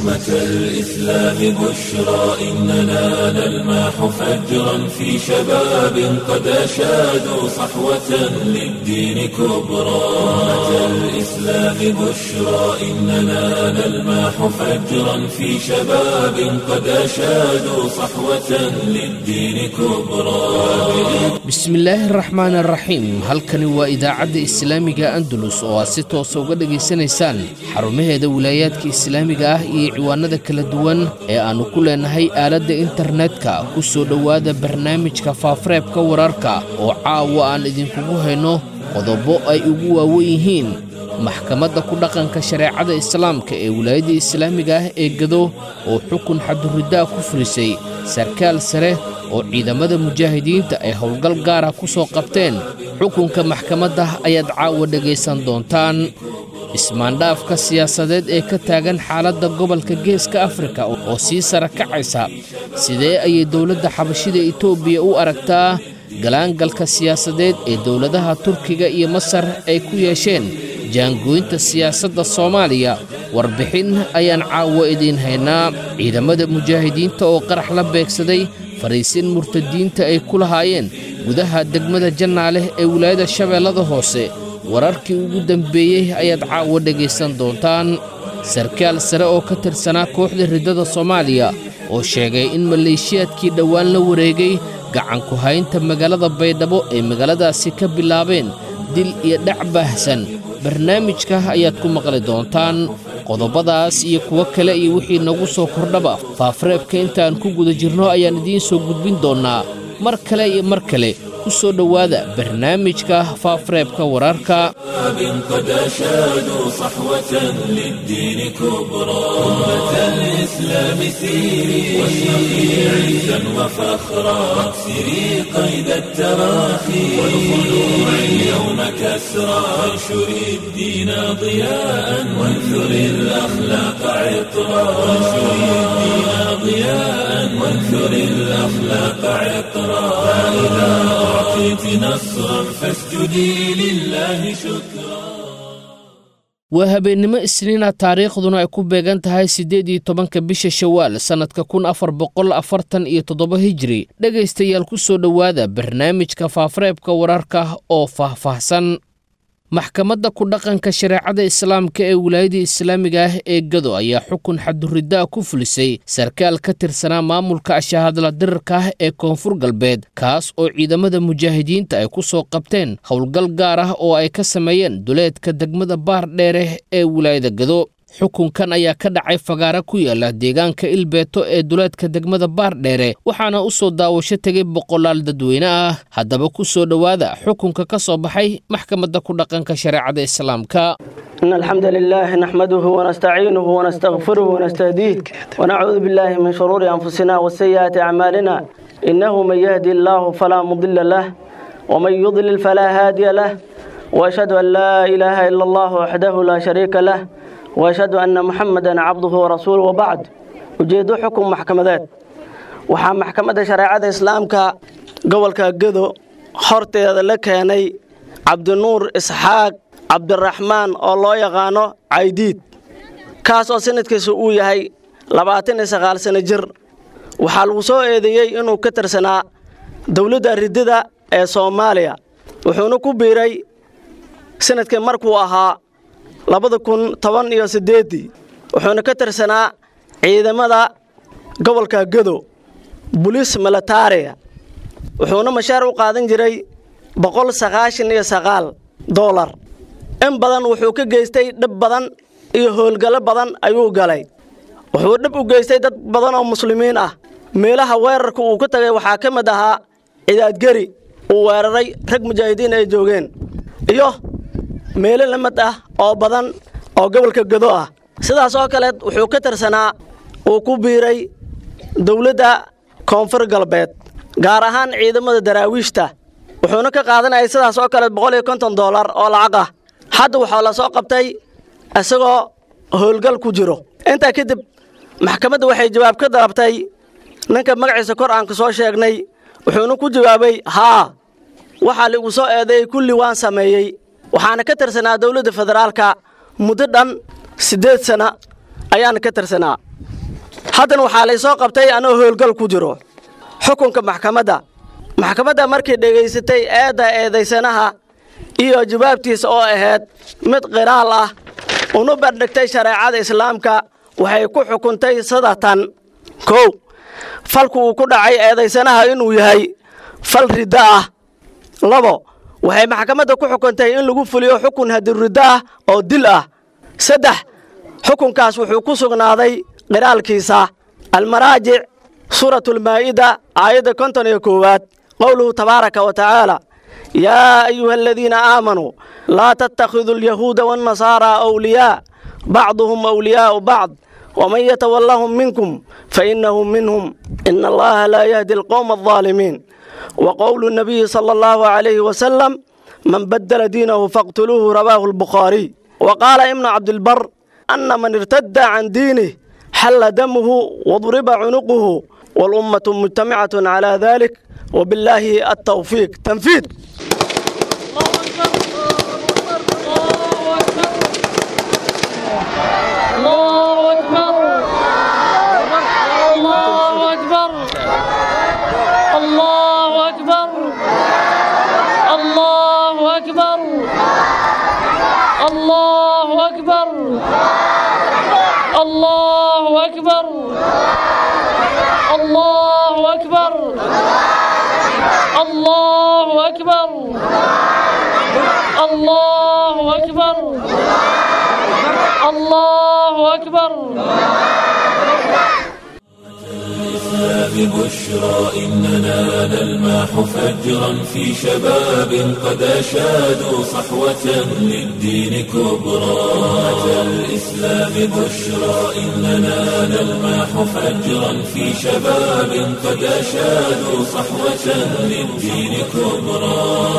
أمة الإسلام بشرى إننا نلمح فجرا في شباب قد أشادوا صحوة للدين كبرى أمة الإسلام بشرى إننا نلمح فجرا في شباب قد أشادوا صحوة للدين كبرى bismillaahi araxmaan araxiim halkani waa idaacadda islaamiga andalus oo aad si toosa uga dhegaysanaysaan xarumaheeda wilaayaadka islaamiga ah iyo ciwaanada kala duwan ee aannu ku leenahay aaladda internetka ku soo dhowaada barnaamijka faafareebka wararka oo caawa aan idinkugu hayno qodobo ay ugu waawen yihiin maxkamadda ku dhaqanka shareecada islaamka ee wilaayadda islaamiga ah ee gado oo xukun xaduriddaa ku fulisay sarkaal sare oo ciidamada mujaahidiinta ay howlgal gaara ku soo qabteen xukunka maxkamadda ayaad caawa dhegaysan doontaan ismaandhaafka siyaasadeed ee ka taagan xaaladda gobolka geeska afrika oo sii sara kacaysa sidee ayay dowladda xabashida etoobiya u aragtaa galaangalka siyaasadeed ee dowladaha turkiga iyo masar ay ku yeesheen jaangooynta siyaasadda soomaaliya warbixin ayaan caawa idiin haynaa ciidamada mujaahidiinta oo qarax la beegsaday fariisin murtadiinta ay ku lahaayeen gudaha degmada jannaaleh ee wilaayada shabeellada hoose wararkii ugu dambeeyey ayaad caawa dhegaysan doontaan sarkaal sare oo ka tirsanaa kooxda riddada soomaaliya oo sheegay in maleeshiyaadkii dhowaan la wareegay gacanku haynta magaalada baydhabo ay magaaladaasi ka bilaabeen dil iyo dhac baahsan barnaamijka ayaad ku maqli doontaan qodobadaas iyo kuwo kale iyo wixii nagu soo kordhaba faafareebka intaan ku guda jirno ayaan idiin soo gudbin doonnaa mar kale iyo mar kale ku soo dhowaada barnaamijka faafareebka wararka قد أشادوا صحوة للدين كبرى أمة الإسلام سيري واشرقي عزا وفخرا واكسري قيد التراخي والخلوع اليوم كسرى وانشري الدين ضياء وانثري الأخلاق عطرا وانشري الدين ضياء وانثري الأخلاق عطرا فإذا أعطيت نصرا فاسجدي لله شكرا waa habeennimo isniina taariikhduna ay ku beegan tahay siddeed iyo tobanka bisha shawaal sannadka kun afar boqol afartan iyo toddoba hijiri dhegaystayaal ku soo dhowaada barnaamijka faafareebka wararka oo faahfaahsan maxkamadda ku dhaqanka shareecada islaamka ee wilaayada islaamiga ah ee gado ayaa xukun xaduriddaa ku fulisay sarkaal ka tirsanaa maamulka ashahadla dirirka ah ee koonfur galbeed kaas oo ciidamada mujaahidiinta ay ku soo qabteen howlgal gaar ah oo ay ka sameeyeen duleedka degmada baar dheere ee wilaayada gado xukunkan ayaa ka dhacay fagaara ku yaala deegaanka ilbeeto ee duleedka degmada baardheere waxaana u soo daawasho tegay boqolaal dadweyne ah haddaba ku soo dhowaada xukunka ka soo baxay maxkamadda ku dhaqanka shareecada islaamka إن الحمد لله نحمده ونستعينه ونستغفره ونستهديه ونعوذ بالله من شرور أنفسنا وسيئات أعمالنا إنه من يهدي الله فلا مضل له ومن يضلل فلا هادي له وأشهد أن لا إله إلا الله وحده لا شريك له وأشهد أن محمدا عبده ورسوله وبعد ujeedo xukun maxkamadeed waxaa maxkamadda shareecada islaamka gobolka gedo horteeda la keenay cabdinuur isxaaq cabdiraxmaan oo loo yaqaano caydiid kaas oo sanadkiisa uu yahay labaatan iyo sagaal sano jir waxaa lagu soo eedeeyey inuu ka tirsanaa dowladda ridida ee soomaaliya wuxuuna ku biiray sanadkii markuu ahaa labada kun toban iyo siddeeddii wuxuuna ka tirsanaa ciidamada gobolka gedo buliis militaariga wuxuuna mashaar u qaadan jiray boqol sagaashan iyo sagaal doolar in badan wuxuu ka geystay dhib badan iyo howlgallo badan ayuu galay wuxuu dhib u geystay dad badan oo muslimiin ah meelaha weerarka uu ka tagay waxaa ka mid ahaa cidaadgeri uu weeraray rag mujaahidiin ay joogeen iyo meelo la mid ah oo badan oo gobolka gedo ah sidaas oo kale wuxuu ka tirsanaa uu ku biiray dowladda koonfur galbeed gaar ahaan ciidamada daraawiishta wuxuuna ka qaadanayay sidaas oo kale boqol iyo konton doolar oo lacag ah hadda waxaa la soo qabtay isagoo howlgal ku jiro intaa kadib maxkamadda waxay jawaab ka dalabtay ninka magaciisa kor aan ku soo sheegnay wuxuuna ku jawaabay haa waxaa laigu soo eedeeyey kulli waan sameeyey waxaana ka tirsanaa dowladda federaalka muddo dhan siddeed sana ayaana ka tirsanaa haddana waxaa laysoo qabtay anoo howlgal ku jiro xukunka maxkamadda maxkamadda markay dhegaysatay eedda eedaysanaha iyo jawaabtiisa oo ahayd mid qiraal ah una bandhigtay shareecada islaamka waxay ku xukuntay sida tan kow falku uu ku dhacay eedaysanaha inuu yahay fal riddo ah labo waxay maxkamadda ku xukuntay in lagu fuliyo xukun hadiriddo ah oo dil ah saddex xukunkaas wuxuu ku sugnaaday qiraalkiisa almaraajic suuratulmaa'ida aayadda konton iyo koowaad qowluhu tabaaraka wa tacaala yaa ayuha aladiina aamanuu laa tattakhiduu alyahuuda waannasaaraa awliyaa bacduhum awliyaa'u bacd waman yatawallahum minkum fainnahu minhum ina allaha laa yahdi alqowma aldaalimiin wa qowlu nabiyi sala allahu calayhi wasalam man baddala diinahu faqtuluuhu rawaahu albukhaariy wa qaala ibnu cabdilbar ana man irtadda can diinih xalla damuhu wadriba cunuquhu walummatu mujtamicatun calaa dalik wabillaahi altawfiiq tanfiid الله أكبر الله أكبر الله أكبر الله أكبر الله أكبر الله أكبر الله أكبر الله أكبر الله أكبر الله أكبر ببشرى إننا نلمح فجرا في شباب قد أشادوا صحوة للدين كبرى أتى الإسلام بشرى إننا نلمح فجرا في شباب قد أشادوا صحوة للدين كبرى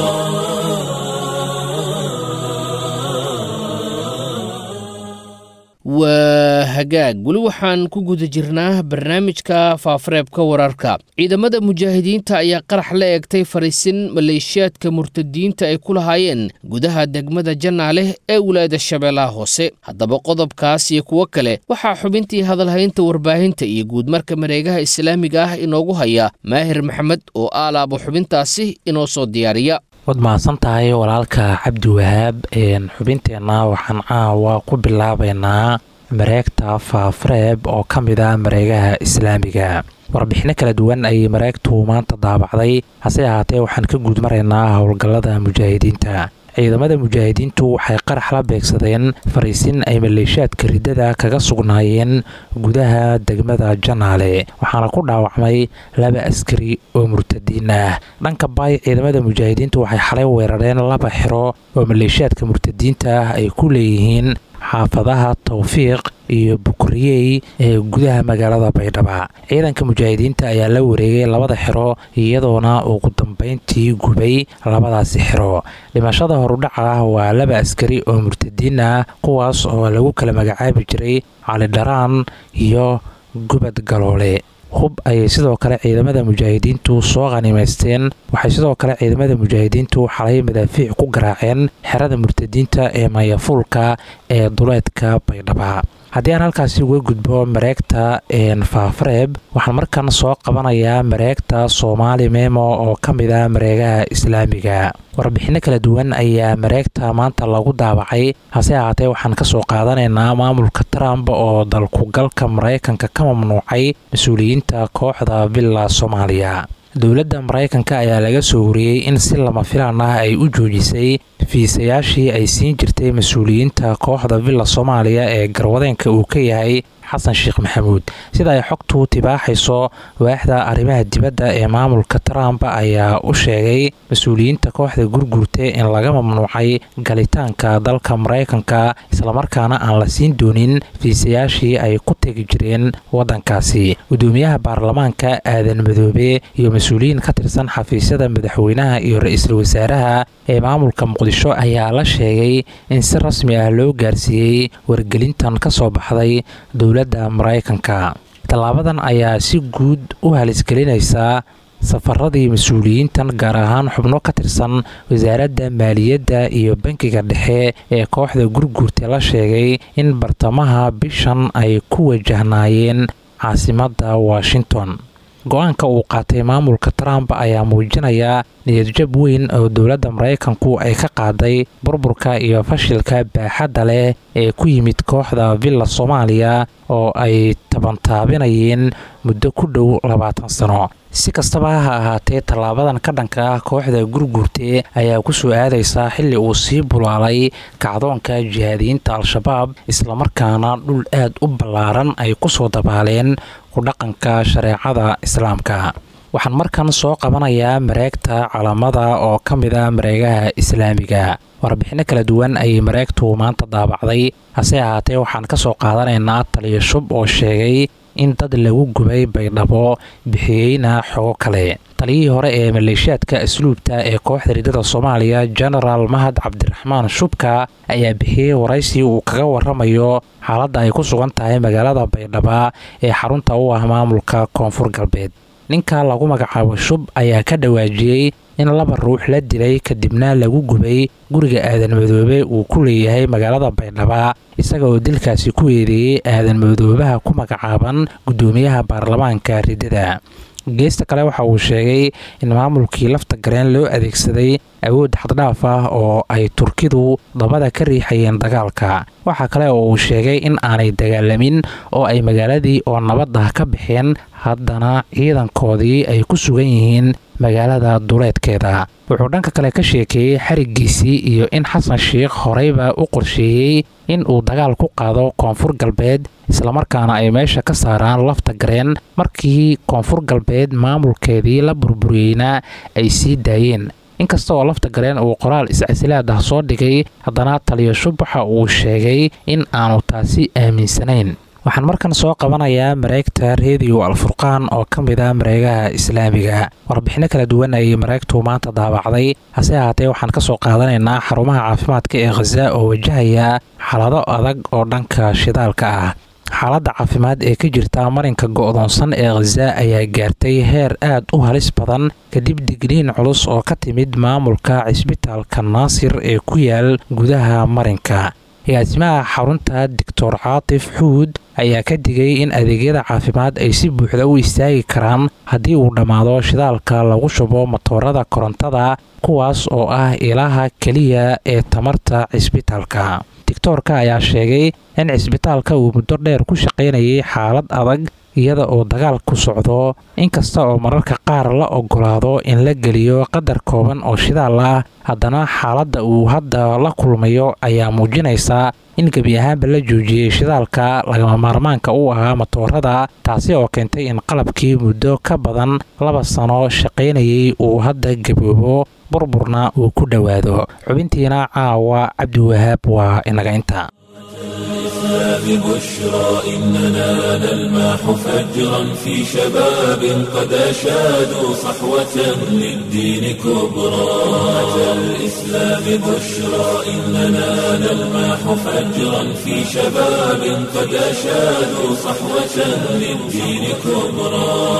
waa hagaag weli waxaan ku guda jirnaa barnaamijka faafareebka wararka ciidamada mujaahidiinta ayaa qarax la eegtay fariisin maleeshiyaadka murtadiinta ay ku lahaayeen gudaha degmada jannaaleh ee wilaayada shabeellaha hoose haddaba qodobkaas iyo kuwo kale waxaa xubintii hadalhaynta warbaahinta iyo guudmarka mareegaha islaamiga ah inoogu haya maahir maxamed oo aalaabo xubintaasi inoo soo diyaariya waad mahadsan tahay walaalka cabdi wahaab xubinteenna waxaan caawa ku bilaabaynaa mareegta faafareeb oo ka mid ah mareegaha islaamiga warbixino kala duwan ayay mareegtu maanta daabacday hase ahaatee waxaan ka guud maraynaa howlgallada mujaahidiinta ciidamada mujaahidiintu waxay qarax la beegsadeen fariisin ay maleeshiyaadka riddada kaga sugnaayeen gudaha degmada janaale waxaana ku dhaawacmay laba askari oo murtadiin ah dhanka baay ciidamada mujaahidiintu waxay xalay weerareen laba xiro oo maleeshiyaadka murtadiinta ah ay ku leeyihiin xaafadaha towfiiq iyo bukriyey ee gudaha magaalada baydhaba ciidanka mujaahidiinta ayaa la wareegay labada xiro iyadoona ugu dambeyntii gubay labadaasi xiro dhimashada horudhaca ah waa laba askari oo murtadiin ah kuwaas oo lagu kala magacaabi jiray cali dharaan iyo gubad galoole hub ayay sidoo kale ciidamada mujaahidiintu soo qhanimaysteen waxay sidoo kale ciidamada mujaahidiintu xalay madaafiic ku garaaceen xerada murtadiinta ee mayafuulka ee duleedka baydhaba haddii aan halkaasi uga gudbo mareegta faafareeb waxaan markan soo qabanayaa mareegta soomaali memo oo ka mid ah mareegaha islaamiga warbixino kala duwan ayaa mareegta maanta lagu daabacay hase ahaatee waxaan kasoo qaadanaynaa maamulka trump oo dalkugalka maraykanka ka mamnuucay mas-uuliyiinta kooxda villa soomaaliya dowladda maraykanka ayaa laga soo wariyey in si lama filaan ah ay u joojisay fiisayaashii ay siin jirtay mas-uuliyiinta kooxda villa soomaaliya ee garwadeenka uu ka yahay xasan sheekh maxamuud sida ay xogtu tibaaxayso waaxda arrimaha dibadda ee maamulka trump ayaa u sheegay mas-uuliyiinta kooxda gurgurta in laga mamnuucay galitaanka dalka maraykanka islamarkaana aan la siin doonin fiisayaashii ay ku tegi jireen waddankaasi gudoomiyaha baarlamaanka aadan madoobe iyo mas-uuliyiin ka tirsan xafiisyada madaxweynaha iyo ra-iisul wasaaraha ee maamulka muqdisho ayaa la sheegay in si rasmi ah loo gaarsiiyey wargelintan ka soo baxday dowladda maraykanka tallaabadan ayaa si guud u halisgelinaysaa safaradii mas-uuliyiintan gaar ahaan xubno ka tirsan wasaaradda maaliyadda iyo bankiga dhexe ee kooxda gurguurta la sheegay in bartamaha bishan ay ku wajahnaayeen caasimadda washington go-aanka uu qaatay maamulka trump ayaa muujinaya niyadjab weyn oo dowladda maraykanku ay ka qaaday burburka iyo fashilka baaxadda leh ee ku yimid kooxda villa soomaaliya oo ay tabantaabinayeen muddo ku dhow labaatan sano si kastaba ha ahaatee tallaabadan ka dhanka ah kooxda gurgurte ayaa ku soo aadaysa xilli uu sii bulaalay kacdoonka jihaadiyiinta al-shabaab islamarkaana dhul aad u ballaaran ay ku soo dabaaleen kudhaqanka shareecada islaamka waxaan markan soo qabanayaa mareegta calamada oo ka mid a mareegaha islaamiga warbixinno kala duwan ayay mareegtu maanta daabacday hase ahaatee waxaan ka soo qaadanaynaa taliya shub oo sheegay in dad lagu gubay baydhabo bixiyeyna xogo kale taliyihii hore ee maleeshiyaadka asluubta ee kooxda riddada soomaaliya genaraal mahad cabdiraxmaan shubka ayaa bixiyey waraysi uu kaga waramayo xaaladda ay ku sugan tahay magaalada baydhaba ee xarunta u ah maamulka koonfur galbeed ninka lagu magacaabo shub ayaa ka dhawaajiyey in laba ruux la dilay kadibna lagu gubay guriga aadan madoobe uu ku leeyahay magaalada baydhaba isaga oo dilkaasi ku eedeeyey aadan madoobaha ku magacaaban guddoomiyaha baarlamaanka riddada geesta kale waxa uu sheegay in maamulkii lafta gareen loo adeegsaday awood xaddhaaf ah oo ay turkidu dabada ka riixayeen dagaalka waxaa kale oo uu sheegay in aanay dagaalamin oo ay magaaladii oo nabad ah ka baxeen haddana ciidankoodii ay ku sugan yihiin magaalada duleedkeeda wuxuu dhanka kale ka sheekeeyey xarigiisii iyo in xasan sheikh horeyba u qorsheeyey in uu dagaal ku qaado koonfur galbeed islamarkaana ay meesha ka saaraan lafta gareen markii koonfur galbeed maamulkeedii la burburiyeyna ay sii daayeen inkasta oo lafta gareen uu qoraal iscasilaad ah soo dhigay haddana taliya shub waxa uu sheegay in aanu taasi aaminsanayn waxaan markan soo qabanayaa mareegta rediyo alfurqaan oo ka mid ah mareegaha islaamiga warbixinno kala duwan ayay mareegtu maanta daabacday hase ahaatee waxaan ka soo qaadanaynaa xarumaha caafimaadka ee khaza oo wajahaya xaalado adag oo dhanka shidaalka ah xaaladda caafimaad ee ka jirta marinka go'doonsan ee khaza ayaa gaartay heer aad u halis badan kadib digniin culus oo ka timid maamulka cisbitaalka naasir ee ku yaal gudaha marinka agaasimaha xarunta doctor caatif xuud ayaa ka digay in adeegyada caafimaad ay si buuxda u istaagi karaan haddii uu dhammaado shidaalka lagu shubo matoorada korontada kuwaas oo ah ilaha keliya ee tamarta cisbitaalka doctoorka ayaa sheegay in cisbitaalka uu muddo dheer ku shaqaynayay xaalad adag iyada oo dagaal ku socdo inkasta oo mararka qaar la ogolaado in la geliyo qadar kooban oo shidaal ah haddana xaaladda uu hadda la kulmayo ayaa muujinaysa in gebi ahaanba la joojiyey shidaalka lagama maarmaanka u ahaa matoorada taasi oo keentay in qalabkii muddo ka badan laba sano shaqaynayay uu hadda gaboobo burburna uu ku dhowaado xubintiina caawa cabdiwahaab waa inaga inta ببشرى إننا نلمح فجرا في شباب قد أشادوا صحوة للدين كبرى أتى الإسلام بشرى إننا نلمح فجرا في شباب قد أشادوا صحوة للدين كبرى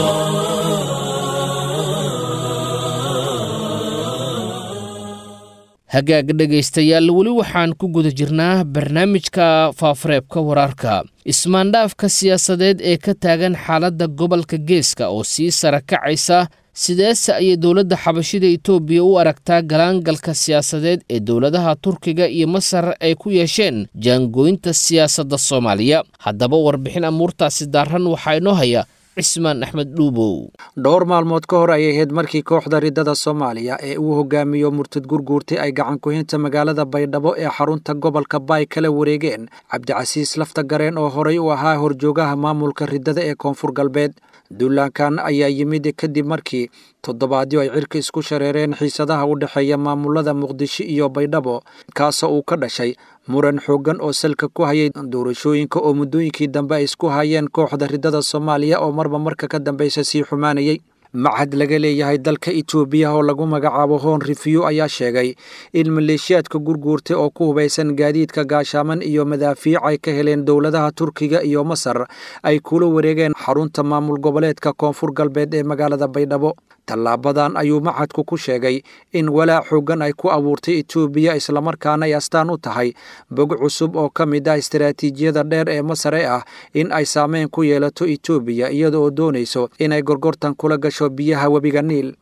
hagaag dhegaystayaal weli waxaan ku guda jirnaa barnaamijka faafareebka wararka ismaandhaafka siyaasadeed ee ka taagan xaaladda gobolka geeska oo sii sara kacaysa sideese ayay dowladda xabashida itoobiya u aragtaa galaangalka siyaasadeed ee dowladaha turkiga iyo masar ay ku yeesheen jaangooynta siyaasadda soomaaliya haddaba warbixin amuurtaasi daarran waxaa inoo haya cismaan axmed dhuubow dhowr maalmood ka hor ayay ahayd markii kooxda riddada soomaaliya ee uu hogaamiyo murtad gurguurtay ay gacan ku-hinta magaalada baydhabo ee xarunta gobolka baay kala wareegeen cabdicasiis lafta gareen oo horey u ahaa horjoogaha maamulka riddada ee koonfur galbeed duulaankan ayaa yimid kadib markii toddobaadyo ay cirka isku shareereen xiisadaha u dhexeeya maamulada muqdisho iyo baydhabo kaasoo uu ka dhashay muran xooggan oo salka ku hayay doorashooyinka oo muddooyinkii dambe ay isku hayeen kooxda riddada soomaaliya oo marba marka ka dambeysa sii xumaanayay machad laga leeyahay dalka itoobiya oo lagu magacaabo hoon rifiyo ayaa sheegay in maleeshiyaadka gurguurtay oo ku hubaysan gaadiidka gaashaaman iyo madaafiic ay ka heleen dowladaha turkiga iyo masar ay kula wareegeen xarunta maamul goboleedka koonfur galbeed ee magaalada baydhabo tallaabadan ayuu maxadku ku sheegay in walaac xoogan ay ku abuurtay etoobiya islamarkaana ay astaan u tahay bog cusub oo ka mid ah istaraatiijiyada dheer ee masar ee ah in ay saameyn ku yeelato etoobiya iyada oo doonayso inay gorgortan kula gasho biyaha webiga niil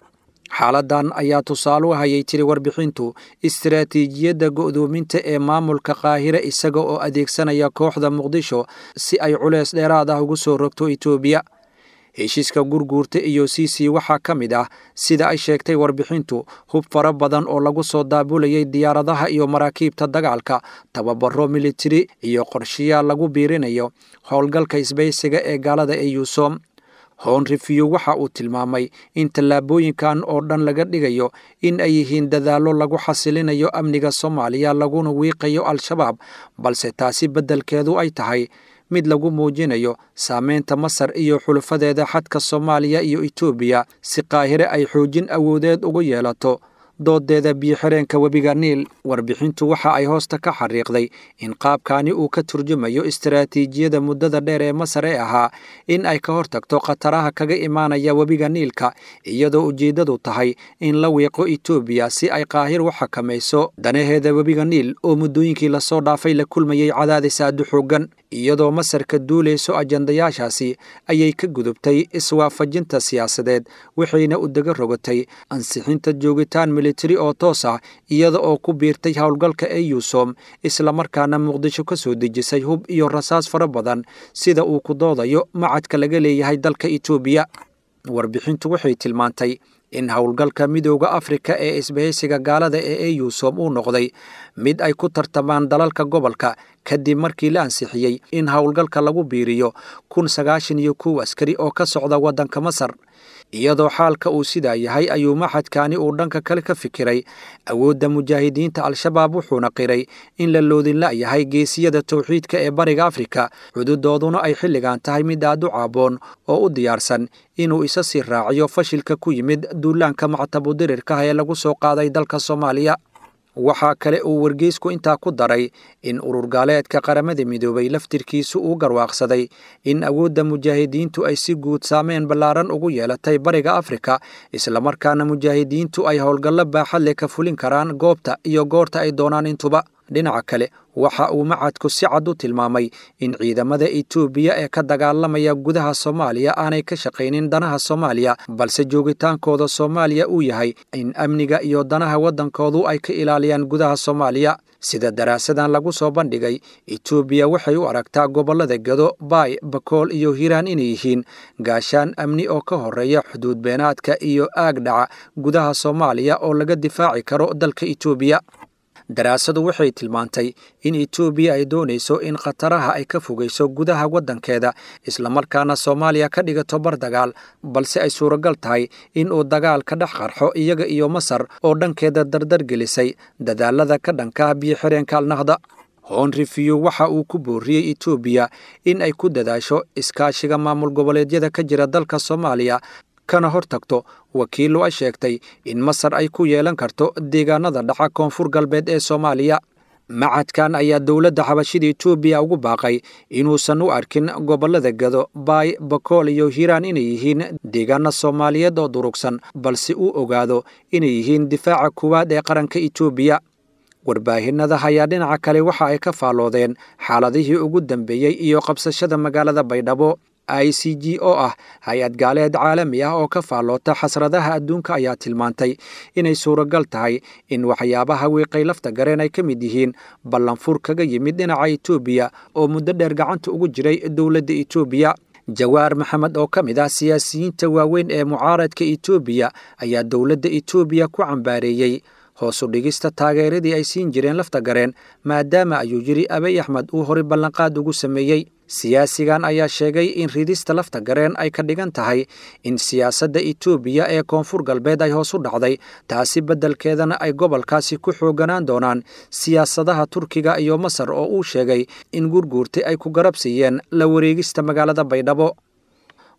xaaladan ayaa tusaale u hayay tiri warbixintu istaraatiijiyadda go'doominta ee maamulka qaahire isaga oo adeegsanaya kooxda muqdisho si ay culeys dheeraad ah ugu soo rogto etoobiya heshiiska gurguurta iyo sisi waxaa ka mid ah sida ay sheegtay warbixintu hub fara badan oo lagu soo daabulayay diyaaradaha iyo maraakiibta dagaalka tababaro militari iyo qorshayaal lagu biirinayo howlgalka isbaysiga ee gaalada ee yuusom hon refiw waxa uu tilmaamay in tallaabooyinkan oo dhan laga dhigayo in ay yihiin dadaallo lagu xasilinayo amniga soomaaliya laguna wiiqayo al-shabaab balse taasi beddelkeedu ay tahay mid lagu muujinayo saameynta masar iyo xulufadeeda xadka soomaaliya iyo etoobiya si qaahire ay xoojin awoodeed ugu yeelato doodeeda biyo-xireenka webiga niil warbixintu waxa ay hoosta ka xariiqday in qaabkani uu ka turjumayo istaraatiijiyada muddada dheer ee masar ee ahaa in ay ka hortagto khataraha kaga imaanaya webiga niilka iyadoo ujeeddadu tahay in la wiiqo etoobiya si ay qaahir u xakamayso danaheeda webiga niil oo muddooyinkii lasoo dhaafay la kulmayay cadaadis aadu xoogan iyadoo masar ka duulayso ajandayaashaasi ayay ka gudubtay iswaafajinta siyaasadeed waxayna u daga rogatay ansixinta joogitaan militari oo toos ah iyada oo ku biirtay howlgalka ee yuusom islamarkaana muqdisho ka soo dejisay hub iyo rasaas fara badan sida uu ku doodayo macadka laga leeyahay dalka etoobiya warbixintu waxay tilmaantay in howlgalka midooda afrika ee isbahaysiga gaalada ee eyusom uu noqday mid ay ku tartamaan dalalka gobolka kadib markii la ansixiyey in howlgalka lagu biiriyo kun sagaashan iyo kow askari oo ka socda waddanka masar iyadoo xaalka uu sidaa yahay ayuu maxadkani uu dhanka kale ka fikiray awoodda mujaahidiinta al-shabaab wuxuuna qiray in la loodinla yahay geesiyada towxiidka ee bariga afrika xuduudooduna ay xilligan tahay mid aad u caaboon oo u diyaarsan inuu isa sii raaciyo fashilka ku yimid duulaanka mactabudirirkaha ee lagu soo qaaday dalka soomaaliya waxaa kale uu wargeysku intaa ku daray in urur gaaleedka qaramada midoobay laftirkiisu uu garwaaqsaday in awoodda mujaahidiintu ay si guud saameyn ballaaran ugu yeelatay bariga afrika islamarkaana mujaahidiintu ay howlgallo baaxad leh ka fulin karaan goobta iyo goorta ay doonaan intuba dhinaca kale waxa uu macadku si cad u tilmaamay in ciidamada etoobiya ee ka dagaalamaya gudaha soomaaliya aanay ka shaqaynin danaha soomaaliya balse joogitaankooda soomaaliya uu yahay in amniga iyo danaha waddankoodu ay ka ilaaliyaan gudaha soomaaliya sida daraasadan lagu soo bandhigay etoobiya waxay u aragtaa gobollada gado baay bakool iyo hiiraan inay yihiin gaashaan amni oo ka horeeya xuduud beenaadka iyo aag dhaca gudaha soomaaliya oo laga difaaci karo dalka etoobiya daraasadu waxay tilmaantay in etoobiya ay doonayso in khataraha ay ka fogayso gudaha waddankeeda islamarkaana soomaaliya ka dhigato bar dagaal balse ay suuragal tahay in uu dagaal ka dhex qarxo iyaga iyo masar oo dhankeeda dardar gelisay dadaalada ka dhanka biyo-xireenka alnahda hon refiw waxa uu ku booriyey etoobiya in ay ku dadaasho iskaashiga maamul goboleedyada ka jira dalka soomaaliya kana hor tagto wakiillu ay sheegtay in masar ay ku yeelan karto deegaanada dhaca koonfur galbeed ee soomaaliya macadkan ayaa dowladda xabashida etoobiya ugu baaqay inuusan u arkin gobollada gado baay bakool iyo hiiraan inay yihiin deegaana soomaaliyeed oo durugsan balse uu ogaado inay yihiin difaaca kuwaad ee qaranka etoobiya warbaahinada ayaa dhinaca kale waxa ay ka faalloodeen xaaladihii ugu dambeeyey iyo qabsashada magaalada baydhabo i c g oo ah hay-ad gaaleed caalami ah oo ka faalloota xasradaha adduunka ayaa tilmaantay inay suuragal tahay in waxyaabaha wiiqay lafta gareen ay ka mid yihiin ballanfur kaga yimid dhinaca etoobiya oo muddo dheer gacanta ugu jiray dowladda etoobiya jawaar maxamed oo ka mid ah siyaasiyiinta waaweyn ee mucaaradka etoobiya ayaa dowladda etoobiya ku cambaareeyey hoosu dhigista taageeradii ay siin jireen lafta gareen maadaama ayuu yidhi abay axmed uu horay ballanqaad ugu sameeyey siyaasigan ayaa sheegay in ridista lafta gareen ay ka dhigan tahay in siyaasadda etoobiya ee koonfur galbeed ay hoos u dhacday taasi beddelkeedana ay gobolkaasi ku xooganaan doonaan siyaasadaha turkiga iyo masar oo uu sheegay in gurguurtay ay ku garab siiyeen la wareegista magaalada baydhabo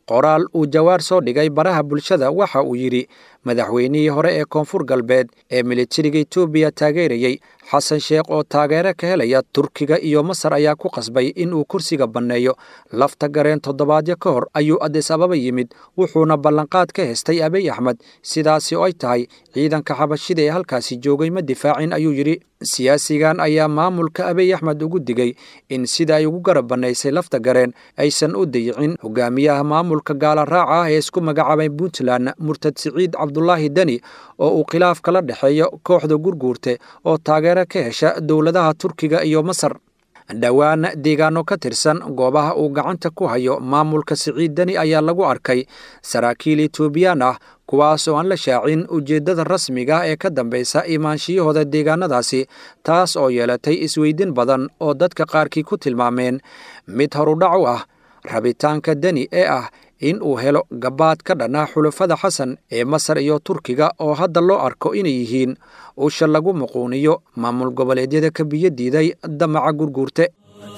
qoraal uu jawaar soo dhigay baraha bulshada waxa uu yidhi madaxweynihii hore ee koonfur galbeed ee militariga etoobiya taageerayey xasan sheekh oo taageero ka helaya turkiga iyo masar ayaa ku qasbay in uu kursiga banneeyo lafta gareen toddobaadyo ka hor ayuu adis ababa yimid wuxuuna ballanqaad ka hestay abiy axmed sidaasi oo ay tahay ciidanka xabashida ee halkaasi joogay ma difaacin ayuu yidhi siyaasigan ayaa maamulka abiy axmed ugu digay in sida ay ugu garab bannaysay lafta gareen aysan u dayicin hogaamiyaha maamulka gaala raaca ah ee isku magacaabay puntland murtad siciid cabdulaahi deni oo uu khilaaf kala dhexeeyo kooxda gurguurte oo taageero ka hesha dowladaha turkiga iyo masar dhowaan deegaano ka tirsan goobaha uu gacanta ku hayo maamulka siciid deni ayaa lagu arkay saraakiil etoobiyaan ah kuwaas oo aan la shaacin ujeeddada rasmiga ee ka dambaysa imaanshiyahooda deegaanadaasi taas oo yeelatay isweydin badan oo dadka qaarkii ku tilmaameen mid horudhac u ah rabitaanka deni ee ah in uu helo gabaad ka dhanaa xulafada xasan ee masar iyo turkiga oo hadda loo arko inay yihiin usha lagu muquuniyo maamul goboleedyada ka biyo diiday damaca gurguurte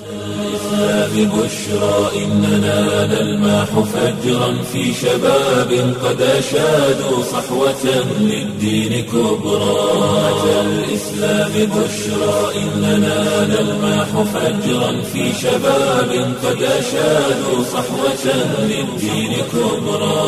ببشرى إننا نلماح فجرا في شباب قد أشادوا صحوة للدين كبرى أتى الإسلام بشرى إننا نلماح فجرا في شباب قد أشادوا صحوة للدين كبرى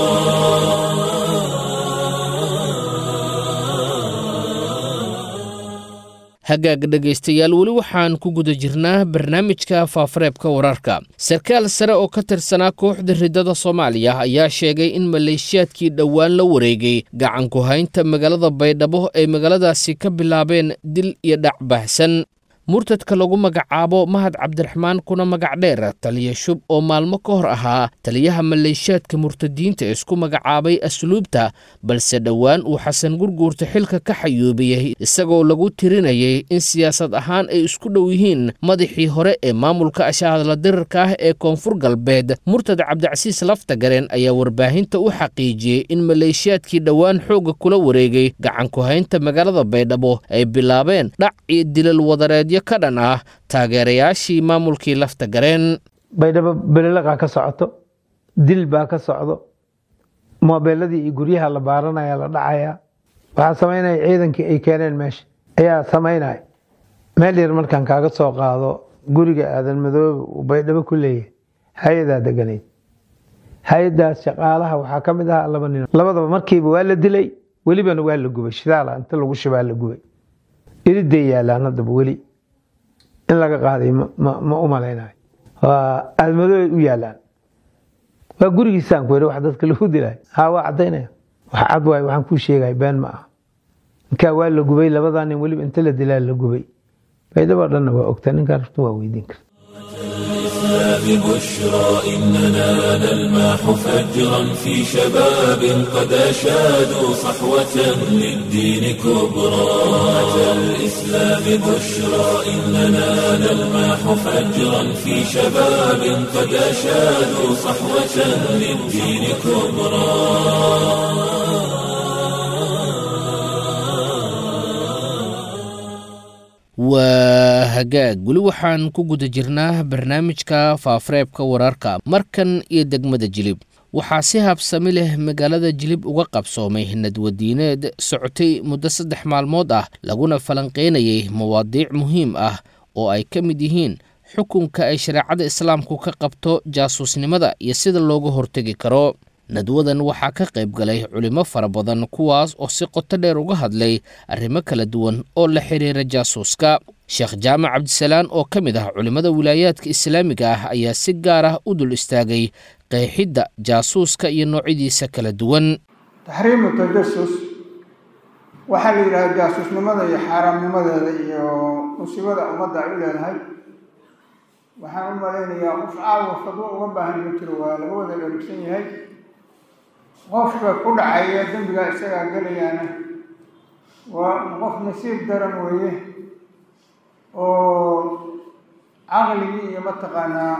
hagaag dhegaystayaal weli waxaan ku guda jirnaa barnaamijka faafareebka wararka sarkaal sare oo ka tirsanaa kooxda riddada soomaaliya ayaa sheegay in maleeshiyaadkii dhowaan la wareegay gacanku haynta magaalada baydhabo ay magaaladaasi ka bilaabeen dil iyo dhac baahsan murtadka lagu magacaabo mahad cabdiraxmaan kuna magac dheer taliya shub oo maalmo ka hor ahaa taliyaha maleeshiyaadka murtadiinta ee isku magacaabay asluubta balse dhowaan uu xasan gurguurta xilka ka xayuubiyey isagoo lagu tirinayay in siyaasad ahaan ay isku dhow yihiin madaxii hore ee maamulka ashahadla dirirka ah ee koonfur galbeed murtad cabdicasiis laftagareen ayaa warbaahinta u xaqiijiyey in maleeshiyaadkii dhowaan xoogga kula wareegay gacanku haynta magaalada baydhabo ay bilaabeen dhac iyo dilal wadareedyo ka dhan ah taageerayaashii maamulkii lafta gareen baydhabo belelaqaa ka socoto dil baa ka socdo moobeeladii iyo guryaha la baaranaya la dhacaya waxaa samaynaya ciidankii ay keeneen meesha ayaa samaynaya meel yar markaan kaaga soo qaado guriga aadan madoobe uu baydhabo ku leeyahay hay-adaa deganayd hay-adaas shaqaalaha waxaa ka mid ahaa laba nin labadaba markiiba waa la dilay welibana waa la gubay shidaala inta lagu shibaa la gubay iriday yaalaan haddaba weli in laga qaaday ma u malaynayo waa aadmadooy u yaalaan waa gurigiisaan ku yidhi wax dadka lagu dilay haa waa caddaynaya wax cad waayo waxaan kuu sheegaya been ma aha ninkaa waa la gubay labadaa nin weliba inta la dilaa la gubay baydhabo dhanna waa ogtaa ninkaa rabta waa weydiin karta ببشرى إننا نلماح فجرا في شباب قد أشادوا صحوة للدين كبرى أتى الإسلام بشرى إننا نلماح فجرا في شباب قد أشادوا صحوة للدين كبرى waa hagaag weli waxaan ku guda jirnaa barnaamijka faafareebka wararka markan iyo degmada jilib waxaa si habsami leh magaalada jilib uga qabsoomay nadwadiineed socotay muddo saddex maalmood ah laguna falanqeynayay mawaadiic muhiim ah oo ay ka mid yihiin xukunka ay shareecada islaamku ka qabto jaasuusnimada iyo sida looga hortegi karo nadwadan waxaa ka qayb galay culimo fara badan kuwaas oo si qoto dheer uga hadlay arrimo kala duwan oo la xiriira jaasuuska sheekh jaamac cabdisalaan oo ka mid ah culimmada wilaayaadka islaamiga ah ayaa si gaar ah u dul istaagay qeexidda jaasuuska iyo noocyadiisa kala duwan taxriimu tajasus waxaa la yidhaha jaasuusnimada iyo xaaraamnimadeeda iyo musiibada ummadda ay u leedahay waxaan u malaynayaa qof caawa fadwo uga baahan ma jiro waa laga wada dherigsan yahay qofka ku dhacaya dembigaa isagaa gelayaana waa qof nasiib daran weeye oo caqligii iyo mataqaanaa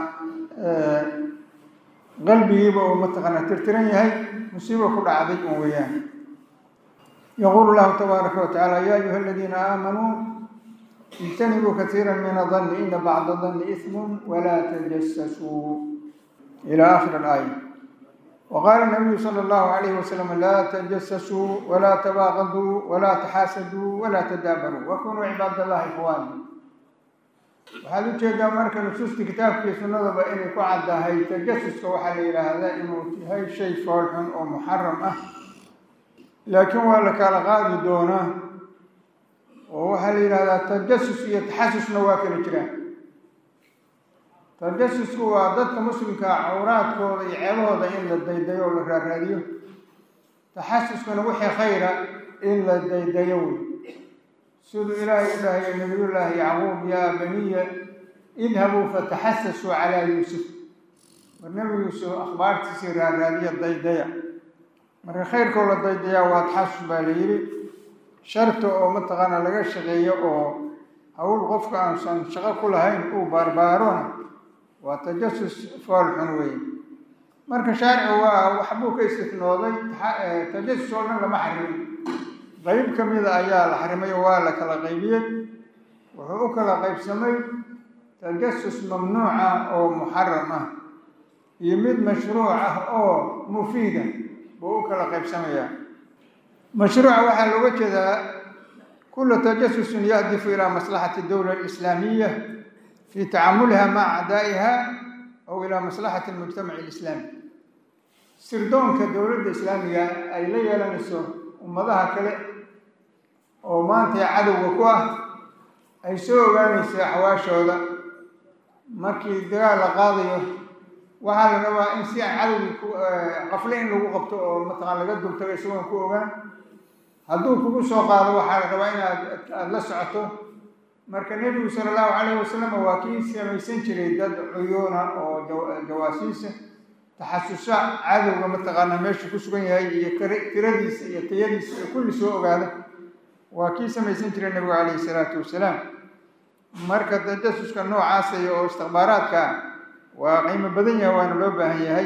qalbigiiba uu mataqaanaa tirtiran yahay musiibo ku dhacday un weeyaan yaquulu llahu tabaaraka wa tacaala ya ayuha aladiina aamanuu ijtanibuu kaiira min adanni ina bacda danni ismun walaa tajasasuu ila aakhir alaaya وقال النبي صلى الله عليه وسلم لا تجسسوا ولا تباغضوا ولا تحاسدوا ولا تدابروا وكونوا عباد الله إخوانا waxaad u jeedaa marka nusuusta kitaabkii sunnadaba inay ku caddahay tajasuska waxaa la yidhaahdaa inuu yahay shay foolxun oo muxaram ah laakiin waa la kala qaadi doonaa oo waxaa la yidhahdaa tajasus iyo taxasusna waa kala jiraan tajasusku waa dadka muslimkaa cawraadkooda iyo ceebahooda in la daydayo oo la raaraadiyo taxasuskuna wixii khayra in la daydayo wey siduu ilaahay u dhahaya nabiyullaahi yacquub yaa baniya idhabuu fataxasasuu calaa yuusuf mar nebi yuusuf akhbaartiisii raaraadiya daydaya marka khayrkoo la daydayaa waa taxasus baa la yidhi sharta oo mataqaana laga shaqeeyo oo hawl qofka aansan shaqo ku lahayn uu baarbaarona waa tajasus fool xun weeye marka shaaricu waa waxbuu ka istifnooday tajasus oo dhan lama xarimin qayb ka mida ayaa la xarimay oo waa la kala qaybiyey wuxuu u kala qaybsamay tajasus mamnuuca oo muxaram ah iyo mid mashruuc ah oo mufiida buu u kala qaybsamayaa mashruuca waxaa looga jeedaa kula tajasusin yahdifu ilaa maslaxati dowla alislaamiya fi tacamuliha maca acdaa'iha aw ilaa maslaxati almujtamaci alislaami sirdoonka dowladda islaamiga ay la yeelanayso ummadaha kale oo maanta cadowga ku ah ay soo ogaanaysa axwaashooda markii dagaal la qaadayo waxaa la rabaa in si aan cadowgii qafle in lagu qabto oo mataqaan laga dultago isagoon ku ogaan hadduu kugu soo qaado waxaa la rabaa inaad aada la socoto marka nebigu sala allahu calayhi wasalam waa kii samaysan jiray dad cuyuuna oo jawaasiisa taxasusa cadowga mataqaana meeshu ku sugan yahay iyo tiradiisa iyo tayadiisa iyo kulli soo ogaada waa kii samaysan jiray nebigu calayhi salaatu wasalaam marka tajasuska noocaasaya oo istikbaaraadka ah waa qiimo badan yahay waana loo baahan yahay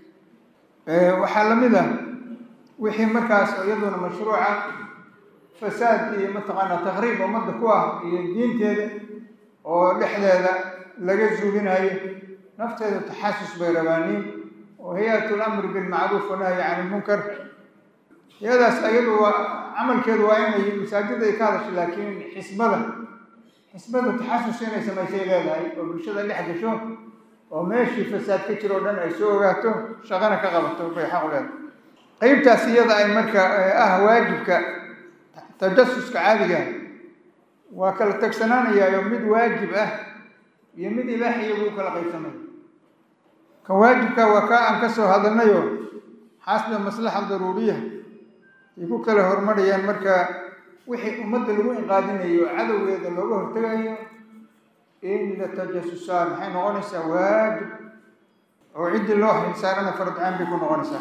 waxaa la mid ah wixii markaas iyaduna mashruuca fasaad iyo mataqaana takriib ummadda ku ah iyo diinteeda oo dhexdeeda laga zuulinayo nafteeda taxasus bay rabaaniin oo hay-at lamri bilmacruuf wanahyi can ilmunkar hay-adaas ayadu waa camalkeedu waa inay masaajida ay ka hadasho laakiin xisbada xisbada taxasus inay samaysay leedahay oo bulshada dhex gasho oo meeshii fasaad ka jiro o dhan ay soo ogaato shaqana ka qabato bay xaq u leedahay qeybtaas iyada ay marka ah waajibka tajasuska caadiga waa kala tagsanaanayaayo mid waajib ah iyo mid ibaaxiya buu kala qaybsamaya kan waajibka waa kaa aan ka soo hadalnayo xaasba maslaxa daruuriya ay ku kala horumarayaan marka wixii ummadda lagu inqaadinayo cadowgeeda looga hortegayo in la tajasusaa maxay noqonaysaa waajib oo ciddii loo xilsaarana fardcaan bay ku noqonaysaa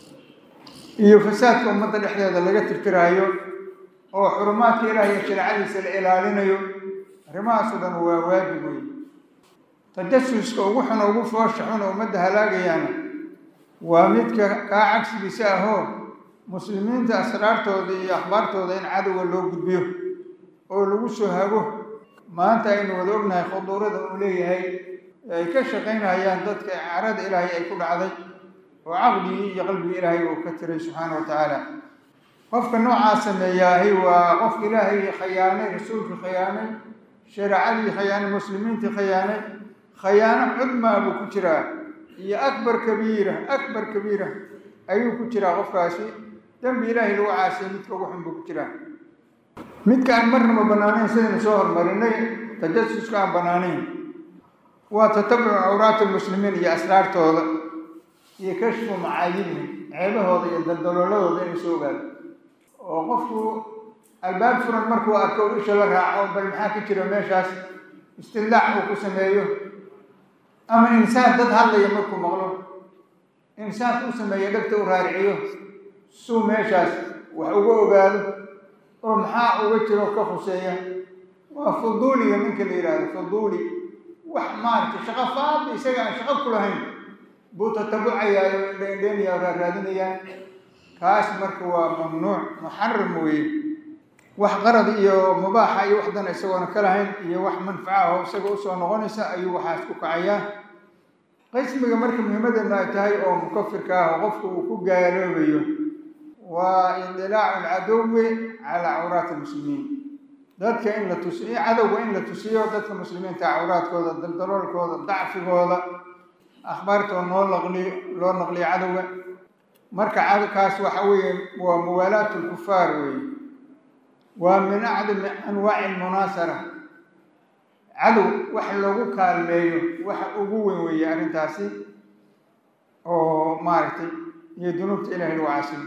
iyo fasaadka ummadda dhexdeeda laga tirtiraayo oo xurumaadka ilaah iyo shareecadiisa la ilaalinayo arrimahaas oo dhan waa waajib wey tajasuska ugu xun ugu foosha xun oo ummadda halaagayaana waa midka kaa cagsigiisa ahoo muslimiinta asraartooda iyo akhbaartooda in cadowga loo gudbiyo oo lagu soo hago maanta aynu wada ognahay khuduurada uu leeyahay ay ka shaqaynayaan dadka carada ilaahay ay ku dhacday oo caqligii iyo qalbigii ilaahay uu ka tiray subxaana wa tacaala qofka noocaa sameeyaahi waa qof ilaahay khayaanay rasuulkii khayaanay shareecadii khayaanay muslimiintii khayaanay khayaano cudmaa buu ku jiraa iyo akbar kabiira akbar kabiira ayuu ku jiraa qofkaasi dembi ilaahay lagu caasiyay midka ugu xun buu ku jiraa midka aan marnaba bannaanayn sidaynu soo hormarinay tajasuska aan bannaanayn waa tatabucu cawraati lmuslimiin iyo asraartooda iyo kashfu macaayibihim ceebahooda iyo daldalooladooda inay soo ogaado oo qofku albaab furan markuu arko isha la raaco bal maxaa ka jira meeshaas istillaac uu ku sameeyo ama insaan dad hadlaya markuu maqlo insaanka u sameeya dhegta u raariciyo suu meeshaas wax uga ogaado oo maxaa uga jiro ka khuseeya waa fuduuliga ninka la yidhaahdo fuduuli wax maaragtay shaqo faadi isaga aan shaqo ku lahayn buu tatabucayaa oo indheendheenaya oo raaraadinayaa kaas marka waa mamnuuc muxaram weeye wax qarad iyo mubaaxa iyo wax dana isagoona ka lahayn iyo wax manfaca oo isaga usoo noqonaysa ayuu waxaas ku kacayaa qismiga marka muhiimadeedna ay tahay oo mukafirka ah oo qofku uu ku gaaloobayo waa indilaacu alcadowi calaa cawraati lmuslimiin dadka in la tusiyo cadowga in la tusiyo dadka muslimiinta cawraadkooda daldaloolkooda dacfigooda akhbaartoo noo naqliyo loo naqliyo cadowga marka cadowkaas waxa weeye waa muwaalaat lkufaar weeye waa min acdami anwaaci lmunaasara cadow wax loogu kaalmeeyo waxa ugu weyn weeye arrintaasi oo maaragtay iyo dunuubta ilahi lagu caasiyo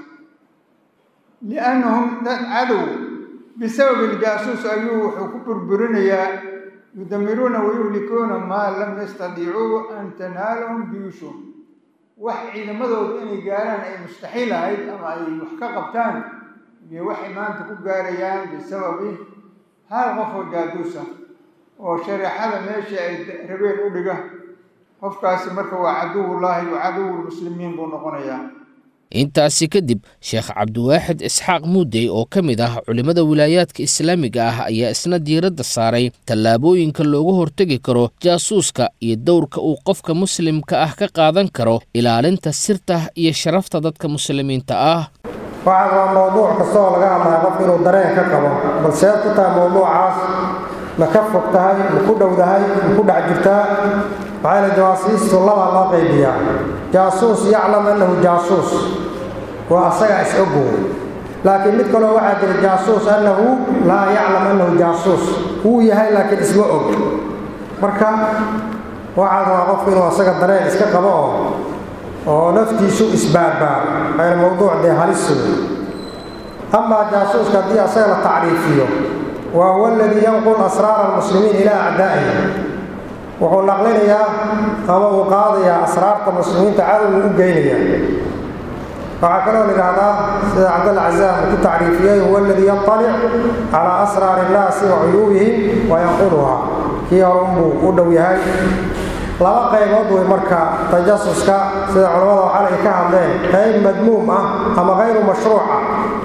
liannahum dad cadow bisabab iljaasuus ayuu wuxuu ku burburinayaa yudamiruuna wayuhlikuuna maa lam yastadiicuu an tanaalahum biyushum wax ciidamadooda inay gaaraan ay mustaxiil ahayd ama ay wax ka qabtaan iyo waxay maanta ku gaarayaan bisababi hal qof oo jaaduus ah oo shareexada meeshii ay rabeen u dhiga qofkaasi marka waa caduwullaahi wa caduwulmuslimiin buu noqonayaa intaasi kadib sheekh cabdiwaaxid isxaaq muudey oo ka mid ah culimmada wilaayaadka islaamiga ah ayaa isna diiradda saaray tallaabooyinka looga hortegi karo jaasuuska iyo dowrka uu qofka muslimka ah ka qaadan karo ilaalinta sirta iyo sharafta dadka muslimiinta ah waxaad waa mowduuc kastaoo laga hadlaya qofka inuu dareen ka qabo balseed ku tahay mowduucaas ma ka fog tahay ma ku dhowdahay ma ku dhex jirtaa maxaa yale jawaasiistu labaa loo qaybiyaa jaasuus yaclam annahu jaasuus waa asaga is-ogow laakiin mid kaloo waxaa jira jaasuus annahu laa yaclam annahu jaasuus wuu yahay laakiin isma og marka waxaad waa qofku inuu asaga dareen iska qabo oo oo naftiisu isbaarbaar ayna mowduuc dee halis wey amaa jaasuuska haddii asaga la tacriifiyo wa huwa aladii yanqul asraara almuslimiin ilaa acdaa'ihi wuxuu naqlinayaa ama uu qaadayaa asraarta muslimiinta cadowgu u geynaya waxaa kaloo lidhaahdaa sida cabdalla cazaam uu ku tacriifiyey huwa aladii yatalic calaa asraari innaasi wa cuyuubihim wa yanquluhaa kii hore unbuu u dhow yahay laba qaybood wey marka tajasuska sida culammada waxaal ay ka hadleen qayb madmuum ah ama kayru mashruuca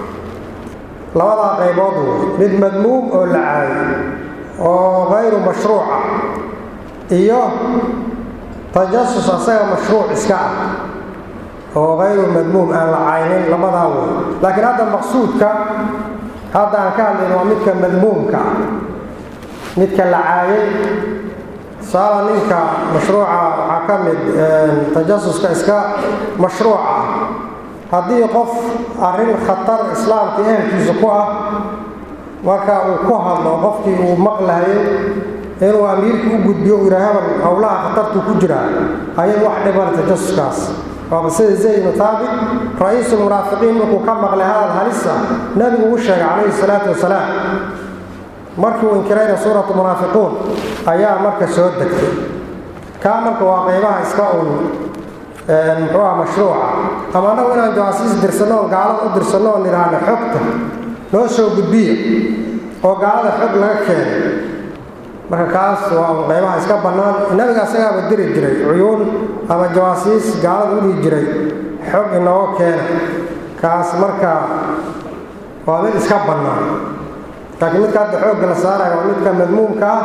labadaa qaybood wey mid madmuum oo la caayo oo kayru mashruuca iyo tajasus asaga mashruuc iska ah oo kayru madmuum aan la caynin labadaa wey laakiin hadda maqsuudka hadda aan ka hadlayn waa midka madmuumka ah midka la caayay saala ninka mashruuca waxaa ka mid tajasuska iska mashruuca haddii qof arrin khatar islaamka ehelkiisa ku ah marka uu ku hadlo qofkii uu maqlahayay inuu amiirka u gudbiyo u yidhaa hebel howlaha khatartuu ku jiraa ayay wax dhiban tajasuskaas waaba sida zayd ibnu taabit ra-iisul munaafiqiin markuu ka maqlay hadal halisa nebigu u sheegay calayhi salaatu wasalaam markii uu inkirayna suuratu munaafiquun ayaa marka soo degtay kaa marka waa qaybaha iska un muxuu ah mashruuca ama annagu inaan jawaasiis dirsanno oon gaalada u dirsanno oon idhaahno xogta noo soo gudbiya oo gaalada xog laga keenay marka kaas waa un qaybaha iska bannaan nabiga asagaaba diri jiray cuyuun ama jawaasiis gaalada u dhihi jiray xog inooga keena kaas marka waa mid iska bannaan laakiin midka hadda xoogga la saaraya waa midka madmuumka ah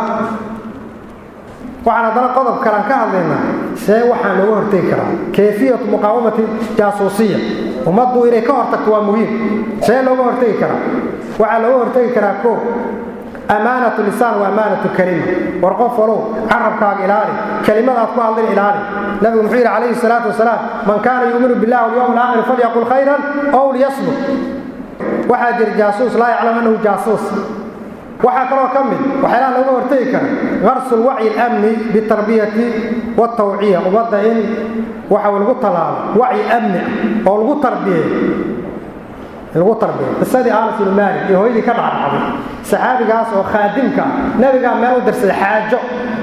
waxaan haddana qodob kalaan ka hadlaynaa see waxaa looga hortegi karaa kayfiyatu muqaawamati jaasuusiya ummaddu inay ka hortagto waa muhiim see looga hortegi karaa waxaa looga hortegi karaa koo amaanatu lisaan wa amaanatu kalima war qof walow carabkaaga ilaali kelimada aad ku hadlin ilaali nabigu muxuu yidhi calayhi salaatu wasalaam man kaana yuuminu billahi walyawm alaakhir falyaqul khayran ow liyasmut waxaa jira jaasuus laa yaclam annahu jaasuus waxaa kaloo ka mid waxyaalaha looga hortegi kara qarsu lwacyi alamni bitarbiyati watawciya ummadda in waxa lagu tallaalo wacyi amni ah oo lagu tarbiyeeyo lagu tarbiyo qisadii anas ibnu maalik iyo hooyadii ka dhacdhacday saxaabigaas oo khaadimka nabigaa meel u dirsaday xaajo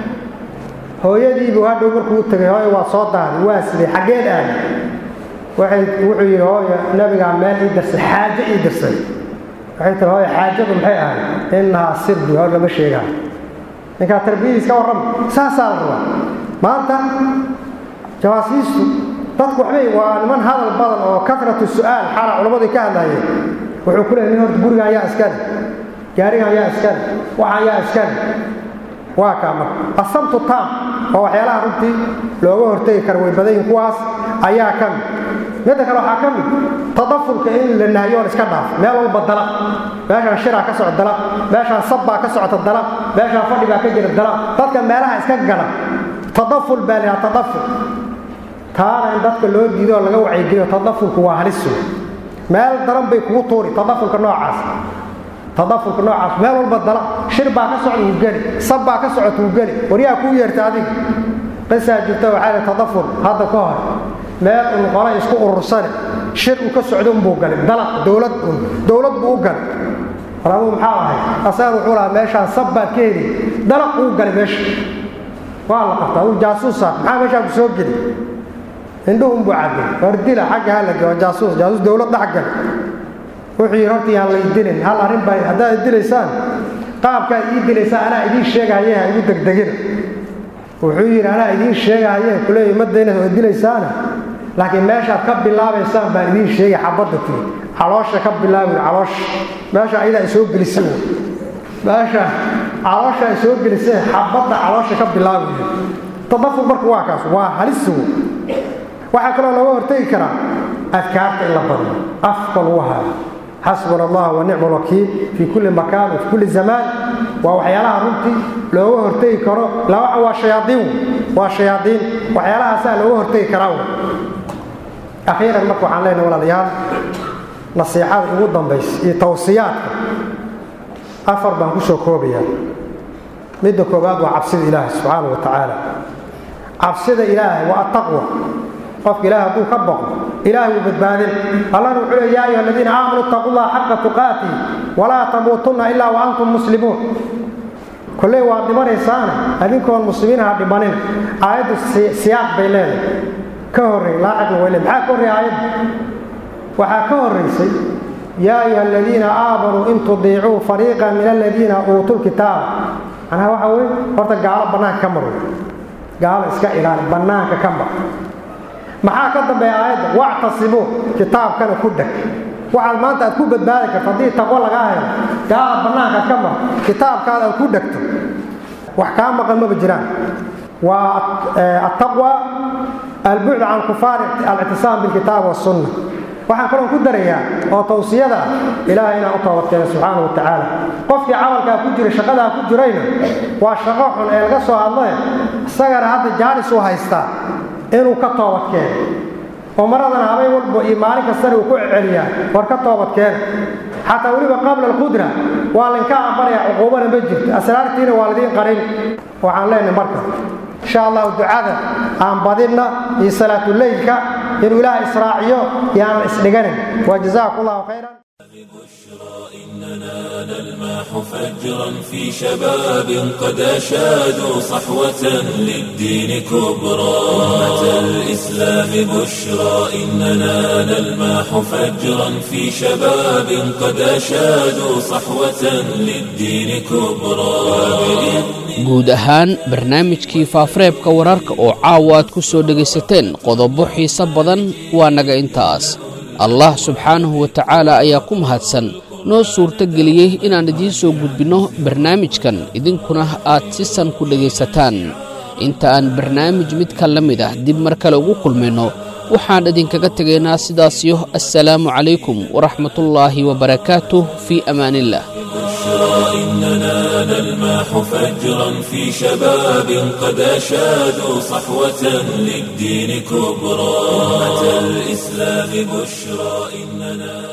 hooyadiibuu hadhow markuu u tegay hooya waa soo daaday waa siday xaggeed aadi waxay wuxuu yidhi hooya nabigaa meel ii dirsay xaajo ii dirsay waxay tiri hooya xaajadu maxay ahayd innahaa sirbi hor lama sheegaa ninkaa tarbiyadiis ka warrama saasaa la rabaa maanta jawaasiistu dadku waxbay waa niman hadal badan oo kasratu su'aal xaala culammadu ka hadlayeen wuxuu ku leeyahay nin horta guriga ayaa iskale gaariga ayaa iskale waxa ayaa iskale waa kaa marka asamtu taam oo waxyaalaha runtii looga hortegi kara way badan yihin kuwaas ayaa ka mid midda kale waxaa ka mid tadafulka in la nahyoon iska dhaafo meel walba dalaq meeshaan shiraa ka socda dalaq meeshaan sabbaa ka socota dalaq meeshaan fadhi baa ka jira dalaq dadka meelaha iska gala tadaful baa lahaa tadaful taana in dadka loo diido oo laga wacyigeliyo tadafulku waa halisu meel daran bay kugu tuuri tadafulka noocaas tadafulka noocaas meel walba dala shir baa ka socda wuu geli sab baa ka socota wuu geli waryaa kuu yeerta adiga qisaa jirta waxaa la tadaful hadda ka hor meel un qole isku urursane shir uu ka socdo unbuu galay dalaq dowlad un dowlad buu u galay war adugu maxaa ahay asagan wuxuu lahaa meeshaan sab baad ka heli dalaq uu galay meesha waa la qabtaa uu jaasuusa maxaa meeshaan ku soo geli indhuhun buu caday war dila xagga ha la geo jaasuus jaasuus dowlad dhex gal wuxuu yidhi horta yaan lay dilin hal arrin baa haddaad dilaysaan qaabkaad ii dilaysaan anaa idiin sheegahaye ha igu degdegina wuxuu yidhi anaa idiin sheegahaye kuleeya madayna oo dilaysaana laakiin meeshaad ka bilaabaysaan baan idiin sheegay xabadda tii caloosha ka bilaabi caloosha meesha ayadaa soo gelisay meesha caloosha ay soo gelisay xabadda caloosha ka bilaabi tadafur marka waa kaas waa halis waxaa kaloo looga hortegi karaa adkaarta in la badiyo afka lagu haayo xasbuna allah wa nicma alwakiil fii kulli makaan fi kulli zamaan waa waxyaalaha runtii looga hortegi karo laba waa shayaaiin waa shayaaiin waxyaalahaasaa looga hortegi karaa akhiiran marka waxaan leenahay walaalayaal nasiixada ugu dambaysa iyo tawsiyaadka afar baan ku soo koobayaa midda koowaad waa cabsida ilaahay subxaana wa tacaala cabsida ilaahay waa attaqwa qofka ilahay hadduu ka baqo ilahay wuu badbaadin allahna wuxuu leey yaa ayuha aladiina aamanuu ittaqu llaha xaqa tuqaatihi walaa tamuutunna ilaa wa antum muslimuun kolley waad dhimanaysaana adinkoon muslimiin ha dhimanin aayaddu siyaaq bay leedahay ka horrey laacibna way leedahay maxaa ka horreey aayaddu waxaa ka horraysay yaa ayuha aladiina aamanuu in tudiicuu fariiqan min aladiina uutuu lkitaaba macnaha waxa weye horta gaalo bannaanka ka mar gaalo iska ilaali bannaanka ka mar maxaa ka dambeeya aayadda wactasimuu kitaabkana ku dheg waxaad maanta aad ku badbaadi karto haddii taqwo lagaa helo gaala bannaankaad ka mar kitaabkaada aad ku dhegto wax kaa maqan maba jiraan waa attaqwa albucd can kufaar alictisaam bilkitaab wasunna waxaan kaloon ku darayaa oo tawsiyada ah ilaahay inaan u toobadkeeno subxaana wa tacaala qofkii camalkaa ku jira shaqadaa ku jirayna waa shaqo xun ee laga soo hadlaye isagana hadda jaalis uu haystaa inuu ka toobadkeeno oo maradana habeen walba iyo maalin kastana uu ku celiyaa war ka toobadkeena xataa weliba qabla alqudra waa laynka aqbalayaa cuquubana ma jirto asraartiina waa laidiin qarin waxaan leenahay marka insha allahu ducada aan badinna iyo salaatuleylka inuu ilaaha israaciyo iyo aanan isdhiganin wa jazaakum allahu khayran إننا نلمح فجرا في شباب قد أشادوا صحوة للدين كبرى أمة الإسلام بشرى إننا نلمح فجرا في شباب قد أشادوا صحوة للدين كبرى guud ahaan barnaamijkii faafareebka wararka oo caawa aad ku soo dhegaysateen qodobo xiise badan waa naga intaas allah subxaanahu wa tacaala ayaa ku mahadsan noo suurto geliyey inaan idiin soo gudbinno barnaamijkan idinkuna aad si san ku dhegaysataan inta aan barnaamij midka la mid ah dib mar kale ugu kulmayno waxaan idinkaga tegaynaa sidaasiyo assalaamu calaykum waraxmatullaahi wabarakaatuh fii amaaniillah إننا نلمح فجرا في شباب قد أشادوا صحوة للدين كبرى أمة الإسلام بشرى إننا